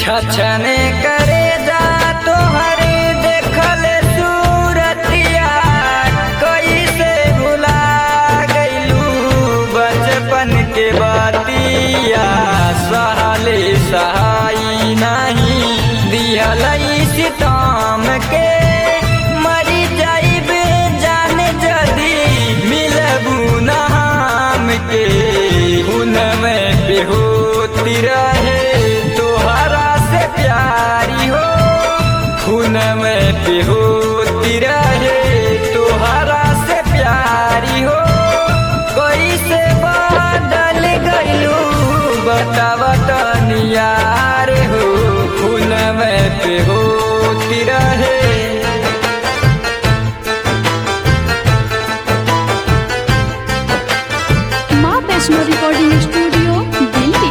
छछने करे जा तोहरे देखल सूरतिया कैसे भुला गइलू बचपन के बातिया सहले सहाई नहीं दिहल सितम के मरी जाइबे जाने जदी मिलबू ना हम के हुनमे पे होती रहे तोहरा से प्यारी हो हुनमे पे होती रहे तोहरा से प्यारी हो कैसे बदल गइलू बतावा तनियार हो हुनमे पे होती रहे माँ वैष्णो रिकॉर्डिंग स्टूडियो दिल्ली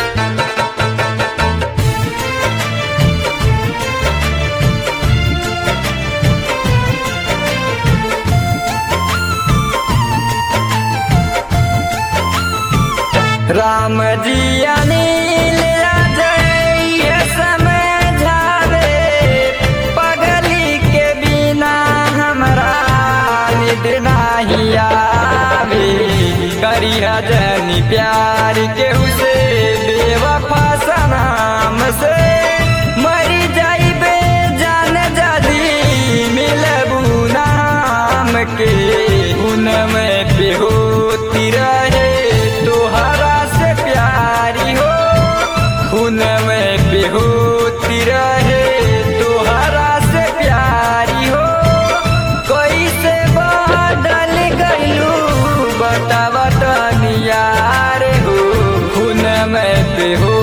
राम जी अनिल अजय समझावे पगली के बिना हमरा निद्र नहीं आवे करी जनी प्यार के उसे बेवफा सनाम से मरी जाइबे जान जदी मिलबू नाम के उनमे पे होती रहे तोहरा से प्यारी हो उनमे पे होती रहे तोहरा से प्यारी हो कैसे बदल गइलू बतावा तनियार हो उनमे पे हो